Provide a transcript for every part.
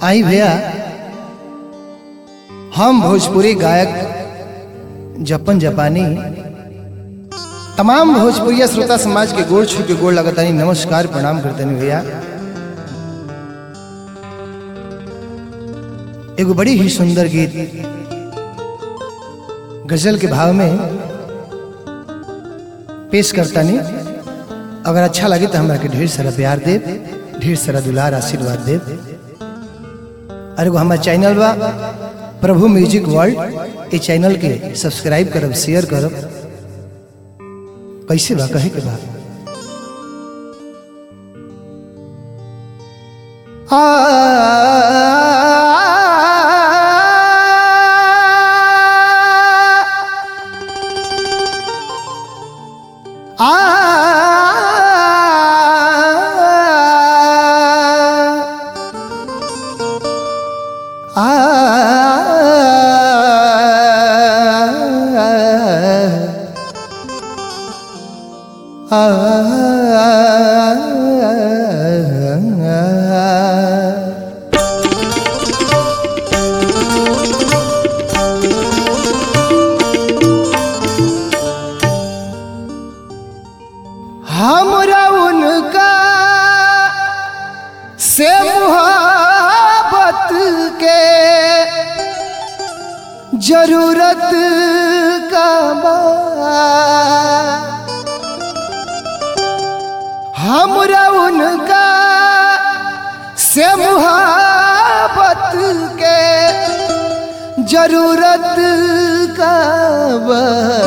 आई भैया हम भोजपुरी गायक जपन जपानी तमाम भोजपुरिया श्रोता समाज के गोड़ छू के गोड़ लगतानी नमस्कार प्रणाम करतनी भैया एगो बड़ी ही सुंदर गीत गजल के भाव में पेश करतानी अगर अच्छा लगे तो हमरा के ढेर सारा प्यार देव ढेर सारा दुलार आशीर्वाद देव और एगो हमार चैनल बा प्रभु म्यूजिक वर्ल्ड ये चैनल के सब्सक्राइब करब शेयर करब कैसे बा कहे के बा आ हमरा उनका से मुहब्बत के जरूरत का बा हमरा उनका से मुहब्बत के जरूरत का बा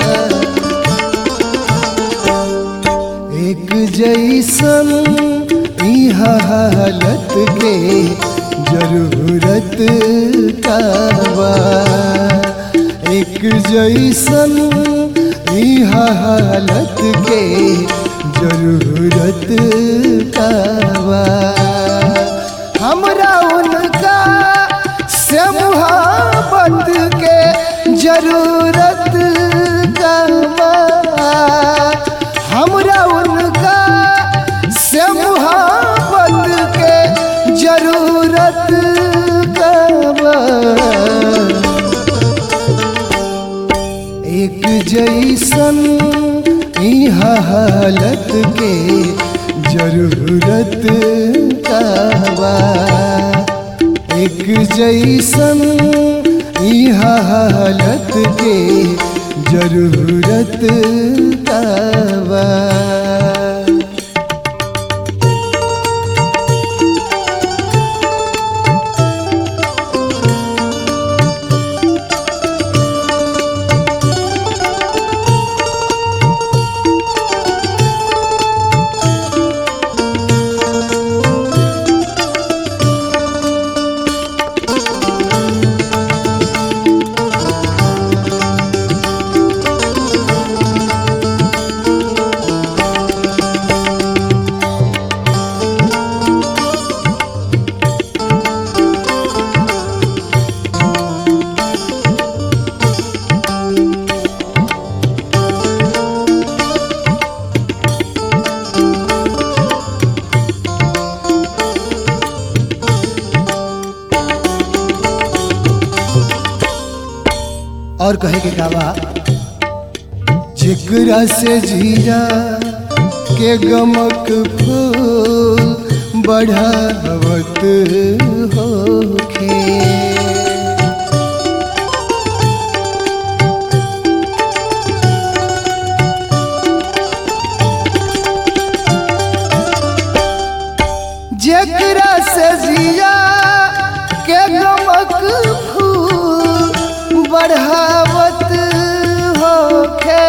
एक जैसन ई हालत के जरूरत का बा एक जैसन ई हालत के जरूरत का बा हमरा उनका से मुहब्बत के जरूरत का बा हमरा उनका से मुहब्बत के जरूरत कब एक जैसन ई हालत के जरूरत कब एक जैसन ई हालत के जरूरत कब और कहे के कावा जिगरा से जीरा के गमक फूल बढ़ावत होखे जकरा से जिया के गमक फूल बढ़ावत होखे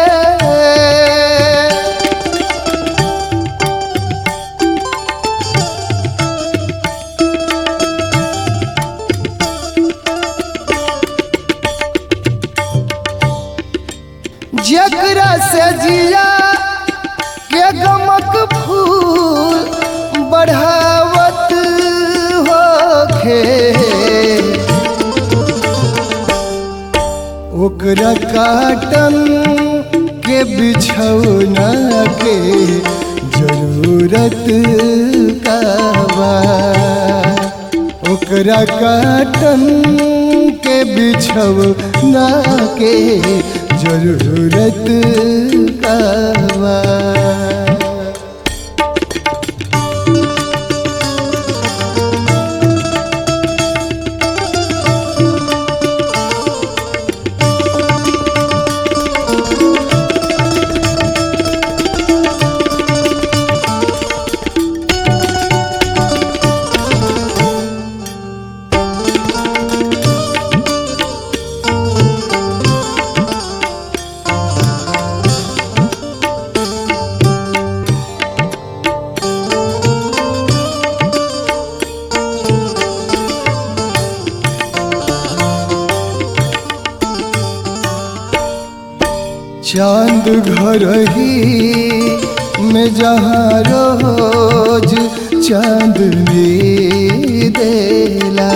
जकरा से जिया के गमक फूल बढ़ावत होखे ओकरा काटन के बिछौना के जरूरत का बा ओकरा काटन के बिछव ना के जरूरत कावा चांद घर ही में जहाँ रोज चांदनी देला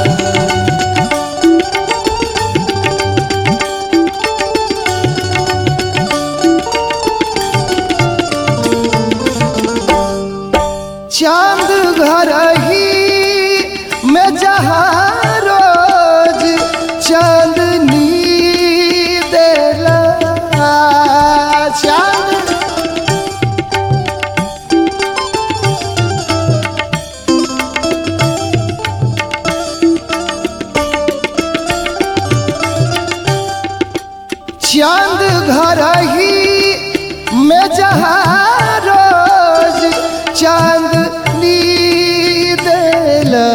चांद घर ही में जहाँ रोज चांदनी देला चांद चांद घर ही में जहाँ रोज चांदनी देला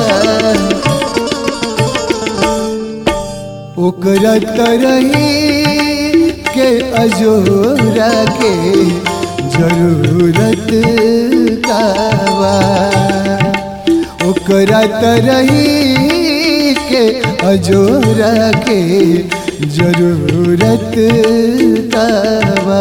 ओकरा तरही के अजोरा के जरूरत कावा ओकरा तरही के अजोरा के जरूरत कावा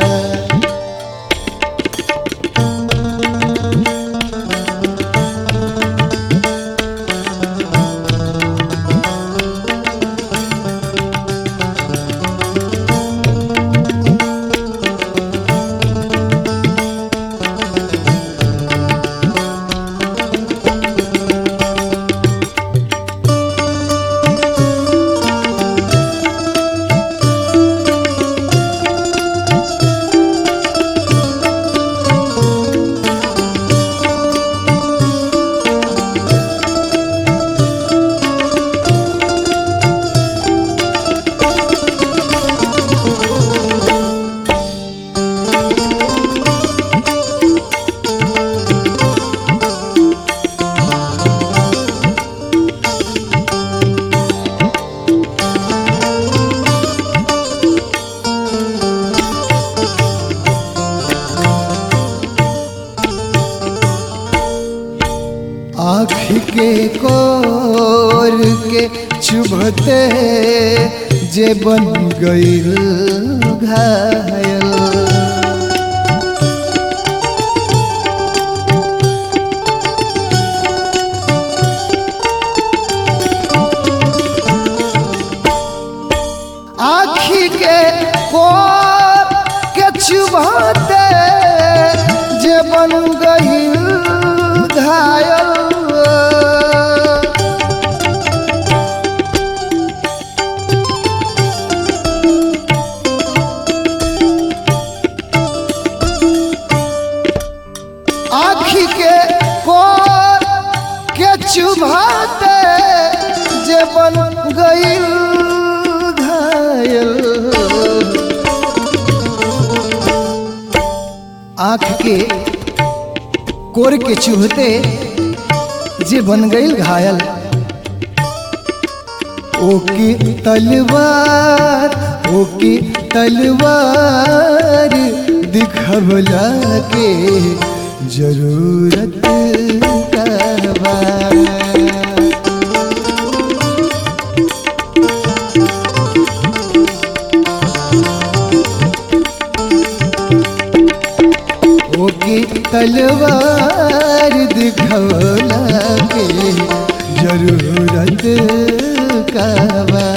आँख के कोर के चुभते जे बन गईल घायल आँखी के कोर के चुभते जे बन गईल घायल आँखी के कोर के चुभाते जे बन गईल घायल आँख के कोर के चुभते जे बन गईल घायल ओकी तलवार ओकी तलवार दिखवला के जरूरत कहवा ओकी तलवार दिखवला के जरूरत कहवा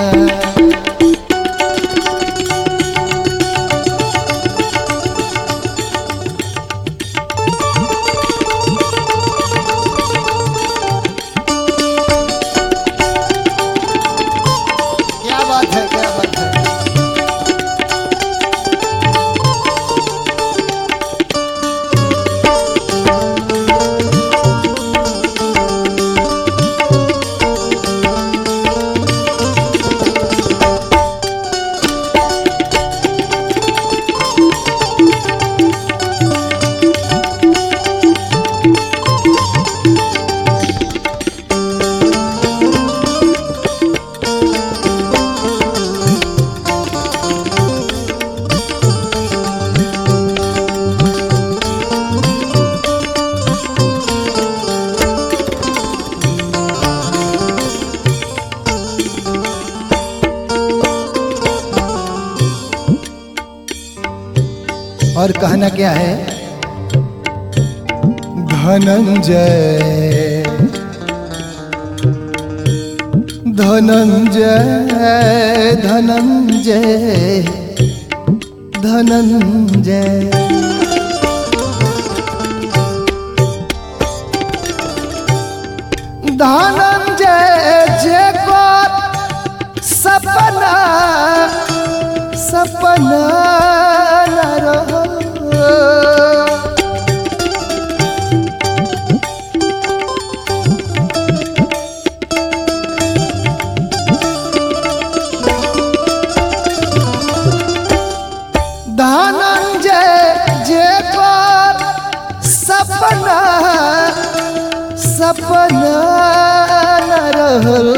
और कहना क्या है धनंजय धनंजय धनंजय धनंजय धनंजय जे को सपना सपना न रहो धनंजय जे को सपना सपना न रहल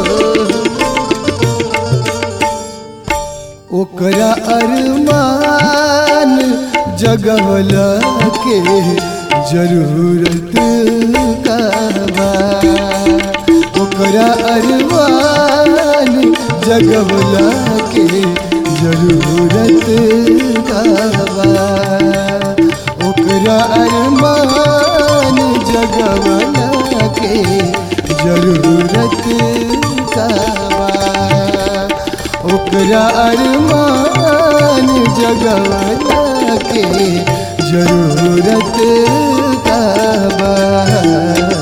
ओकरा अरमान जगवला के जरूरत का बा ओकरा अरमान जगवला के जरूरत का बा ओकरा अरमान जगवला के जरूरत का बा ओकरा अरमान जगवला के जरूरत का बा